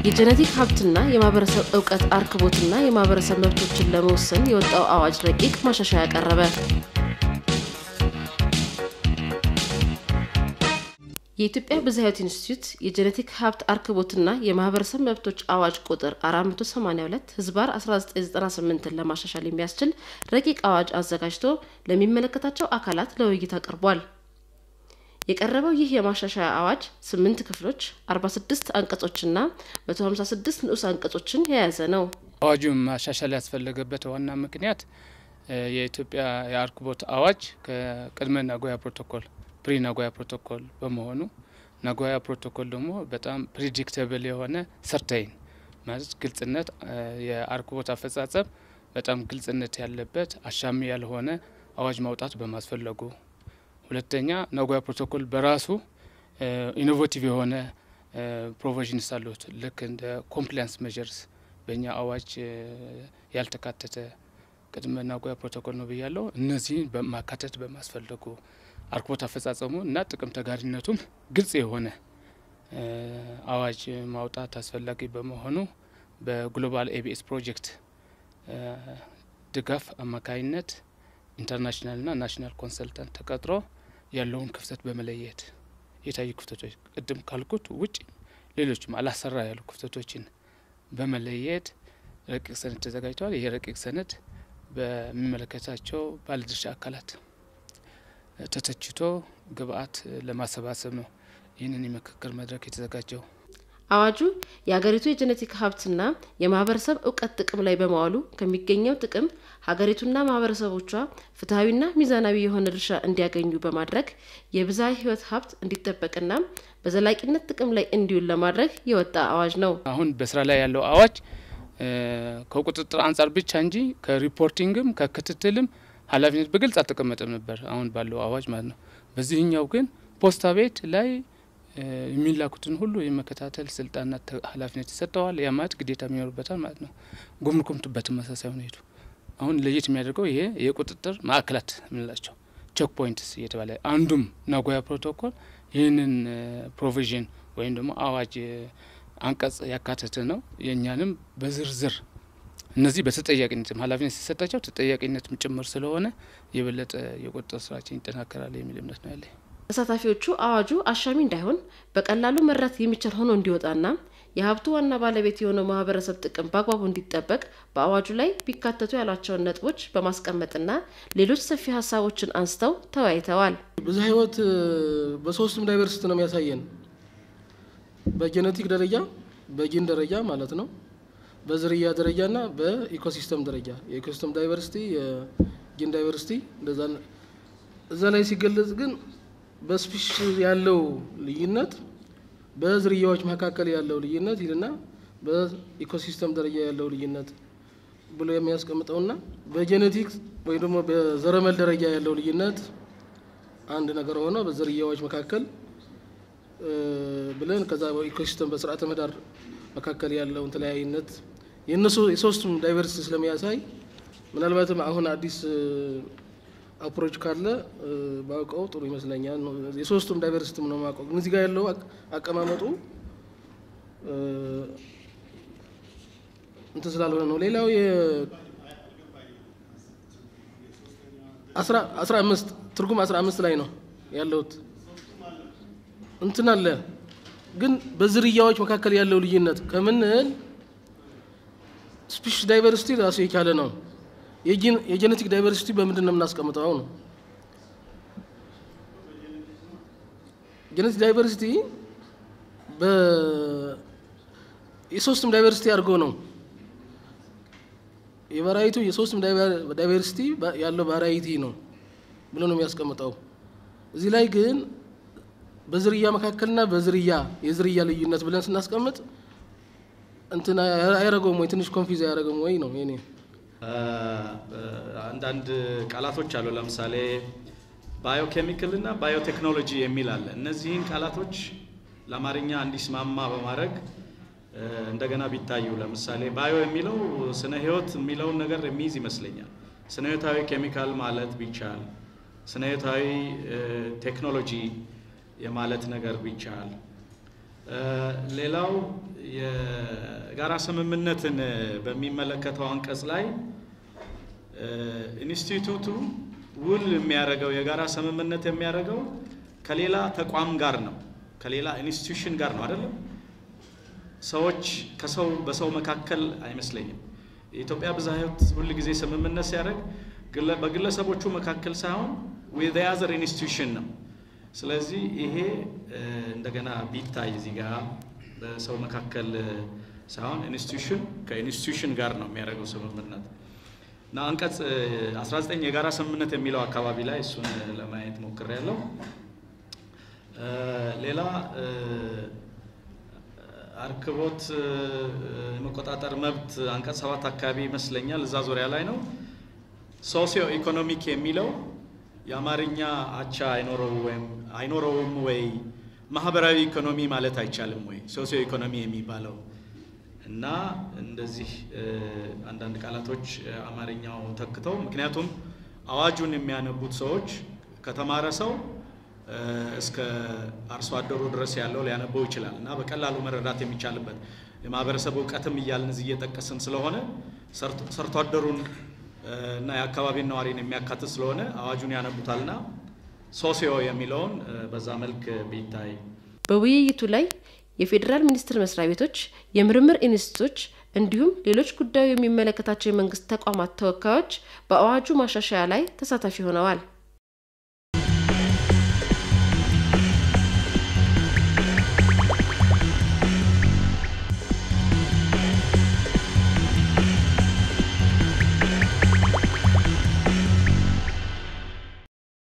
የጄኔቲክ ሀብትና የማህበረሰብ እውቀት አርክቦትና የማህበረሰብ መብቶችን ለመወሰን የወጣው አዋጅ ረቂቅ ማሻሻያ ቀረበ። የኢትዮጵያ ብዝሃ ሕይወት ኢንስቲትዩት የጄኔቲክ ሀብት አርክቦትና የማህበረሰብ መብቶች አዋጅ ቁጥር 482 ህዝባር 1998ን ለማሻሻል የሚያስችል ረቂቅ አዋጅ አዘጋጅቶ ለሚመለከታቸው አካላት ለውይይት አቅርቧል። የቀረበው ይህ የማሻሻያ አዋጅ ስምንት ክፍሎች፣ 46 አንቀጾችና 156 ንዑስ አንቀጾችን የያዘ ነው። አዋጁን ማሻሻል ያስፈለገበት ዋና ምክንያት የኢትዮጵያ የአርክቦት አዋጅ ከቅድመ ናጎያ ፕሮቶኮል ፕሪ ናጎያ ፕሮቶኮል በመሆኑ ናጎያ ፕሮቶኮል ደግሞ በጣም ፕሪዲክተብል የሆነ ሰርታይን ማለት ግልጽነት የአርክቦት አፈጻጸም በጣም ግልጽነት ያለበት አሻሚ ያልሆነ አዋጅ ማውጣት በማስፈለጉ፣ ሁለተኛ ናጎያ ፕሮቶኮል በራሱ ኢኖቬቲቭ የሆነ ፕሮቪዥንስ አሉት። ልክ እንደ ኮምፕላያንስ ሜዠርስ በእኛ አዋጅ ያልተካተተ ቅድመ ናጎያ ፕሮቶኮል ነው ብያለው። እነዚህን በማካተት በማስፈለጉ አርክቦት አፈጻጸሙ እና ጥቅም ተጋሪነቱም ግልጽ የሆነ አዋጅ ማውጣት አስፈላጊ በመሆኑ በግሎባል ኤቢኤስ ፕሮጀክት ድጋፍ አማካይነት ኢንተርናሽናልና ናሽናል ኮንሰልታንት ተቀጥሮ ያለውን ክፍተት በመለየት የታዩ ክፍተቶች ቅድም ካልኩት ውጭ ሌሎችም አላሰራ ያሉ ክፍተቶችን በመለየት ረቂቅ ሰነድ ተዘጋጅተዋል። ይሄ ረቂቅ ሰነድ በሚመለከታቸው ባለድርሻ አካላት ተተችቶ ግብአት ለማሰባሰብ ነው ይህንን የምክክር መድረክ የተዘጋጀው። አዋጁ የሀገሪቱ የጄኔቲክ ሀብትና የማህበረሰብ እውቀት ጥቅም ላይ በመዋሉ ከሚገኘው ጥቅም ሀገሪቱና ማህበረሰቦቿ ፍትሐዊና ሚዛናዊ የሆነ ድርሻ እንዲያገኙ በማድረግ የብዝሃ ሕይወት ሀብት እንዲጠበቅና በዘላቂነት ጥቅም ላይ እንዲውል ለማድረግ የወጣ አዋጅ ነው። አሁን በስራ ላይ ያለው አዋጅ ከቁጥጥር አንጻር ብቻ እንጂ ከሪፖርቲንግም ከክትትልም ኃላፊነት በግልጽ አልተቀመጠም ነበር አሁን ባለው አዋጅ ማለት ነው። በዚህኛው ግን ፖስታ ቤት ላይ የሚላኩትን ሁሉ የመከታተል ስልጣንና ኃላፊነት ይሰጠዋል። ያ ማለት ግዴታ የሚኖርበታል ማለት ነው። ጉምሩክም በተመሳሳይ ሁኔቱ አሁን ለየት የሚያደርገው ይሄ የቁጥጥር ማዕከላት የምንላቸው ቼክ ፖይንትስ እየተባለ አንዱም ናጎያ ፕሮቶኮል ይህንን ፕሮቪዥን ወይም ደግሞ አዋጅ አንቀጽ ያካተተ ነው። የእኛንም በዝርዝር እነዚህ በተጠያቂነትም ኃላፊነት ሲሰጣቸው ተጠያቂነትም ጭምር ስለሆነ የበለጠ የቁጥጥር ስራችን ይጠናከራል የሚል እምነት ነው ያለኝ። ተሳታፊዎቹ አዋጁ አሻሚ እንዳይሆን በቀላሉ መራት የሚቻል ሆኖ እንዲወጣና የሀብቱ ዋና ባለቤት የሆነው ማህበረሰብ ጥቅም በአግባቡ እንዲጠበቅ በአዋጁ ላይ ቢካተቱ ያሏቸውን ነጥቦች በማስቀመጥና ሌሎች ሰፊ ሀሳቦችን አንስተው ተወያይተዋል። ብዝሃ ሕይወት በሶስቱም ዳይቨርሲቲ ነው የሚያሳየን። በጄኔቲክ ደረጃ፣ በጂን ደረጃ ማለት ነው በዝርያ ደረጃ እና በኢኮሲስተም ደረጃ የኢኮሲስተም ዳይቨርሲቲ የጂን ዳይቨርሲቲ እንደዛ እዛ ላይ ሲገለጽ ግን በስፒሽ ያለው ልዩነት በዝርያዎች መካከል ያለው ልዩነት ይልና በኢኮሲስተም ደረጃ ያለው ልዩነት ብሎ የሚያስቀምጠውና በጄኔቲክ ወይም ደግሞ በዘረመል ደረጃ ያለው ልዩነት አንድ ነገር ሆኖ በዝርያዎች መካከል ብለን ከዛ በኢኮሲስተም በስርዓተ ምህዳር መካከል ያለውን ተለያይነት የእነሱ የሶስቱም ዳይቨርሲቲ ስለሚያሳይ ምናልባትም አሁን አዲስ አፕሮች ካለ ባውቀው ጥሩ ይመስለኛል። የሶስቱም ዳይቨርሲቲ ነው ማውቀው፣ ግን እዚህ ጋር ያለው አቀማመጡ እንትን ስላልሆነ ነው። ሌላው አስራ አምስት ትርጉም አስራ አምስት ላይ ነው ያለውት እንትን አለ ግን በዝርያዎች መካከል ያለው ልዩነት ከምንል ስፒሽ ዳይቨርሲቲ ራሱ የቻለ ነው። የጄኔቲክ ዳይቨርሲቲ በምንድን ነው የምናስቀምጠው ነው? ጄኔቲክ ዳይቨርሲቲ የሶስቱም ዳይቨርሲቲ አድርጎ ነው የቫራይቲ የሶስቱም ዳይቨርሲቲ ያለው ቫራይቲ ነው ብሎ ነው የሚያስቀምጠው። እዚህ ላይ ግን በዝርያ መካከልና በዝርያ የዝርያ ልዩነት ብለን ስናስቀምጥ እንትን አያረገውም ወይ ትንሽ ኮንፊዝ አያረገውም ወይ ነው የኔ አንዳንድ ቃላቶች አሉ። ለምሳሌ ባዮኬሚካል እና ባዮቴክኖሎጂ የሚል አለ። እነዚህን ቃላቶች ለአማርኛ እንዲስማማ በማድረግ እንደገና ቢታዩ ለምሳሌ ባዮ የሚለው ስነ ህይወት የሚለውን ነገር የሚይዝ ይመስለኛል። ስነ ህይወታዊ ኬሚካል ማለት ቢቻል፣ ስነ ህይወታዊ ቴክኖሎጂ የማለት ነገር ቢቻል፣ ሌላው የጋራ ስምምነትን በሚመለከተው አንቀጽ ላይ ኢንስቲትዩቱ ውል የሚያደርገው የጋራ ስምምነት የሚያደርገው ከሌላ ተቋም ጋር ነው፣ ከሌላ ኢንስቲትዩሽን ጋር ነው አይደለም። ሰዎች ከሰው በሰው መካከል አይመስለኝም። የኢትዮጵያ ብዝሃ ሕይወት ሁል ጊዜ ስምምነት ሲያደርግ በግለሰቦቹ መካከል ሳይሆን ዊዝ አዘር ኢንስቲትዩሽን ነው። ስለዚህ ይሄ እንደገና ቢታይ እዚህ ጋር በሰው መካከል ሳይሆን ኢንስቲትዩሽን ከኢንስቲትዩሽን ጋር ነው የሚያደርገው ስምምነት እና አንቀጽ 19 የጋራ ስምምነት የሚለው አካባቢ ላይ እሱን ለማየት ሞክሬያለሁ። ሌላ አርክቦት የመቆጣጠር መብት አንቀጽ ሰባት አካባቢ ይመስለኛል እዛ ዙሪያ ላይ ነው። ሶሲዮ ኢኮኖሚክ የሚለው የአማርኛ አቻ አይኖረውም ወይ? ማህበራዊ ኢኮኖሚ ማለት አይቻልም ወይ? ሶሲዮ ኢኮኖሚ የሚባለው እና እንደዚህ አንዳንድ ቃላቶች አማርኛው ተክተው፣ ምክንያቱም አዋጁን የሚያነቡት ሰዎች ከተማረ ሰው እስከ አርሶ አደሩ ድረስ ያለው ሊያነበው ይችላል እና በቀላሉ መረዳት የሚቻልበት የማህበረሰብ እውቀትም እያልን እዚህ እየጠቀስን ስለሆነ ሰርቶ አደሩን እና የአካባቢን ነዋሪን የሚያካትት ስለሆነ አዋጁን ያነቡታልና ሶሲዮ የሚለውን በዛ መልክ ቢታይ። በውይይቱ ላይ የፌዴራል ሚኒስቴር መስሪያ ቤቶች፣ የምርምር ኢንስቲትዩቶች እንዲሁም ሌሎች ጉዳዩ የሚመለከታቸው የመንግስት ተቋማት ተወካዮች በአዋጁ ማሻሻያ ላይ ተሳታፊ ሆነዋል።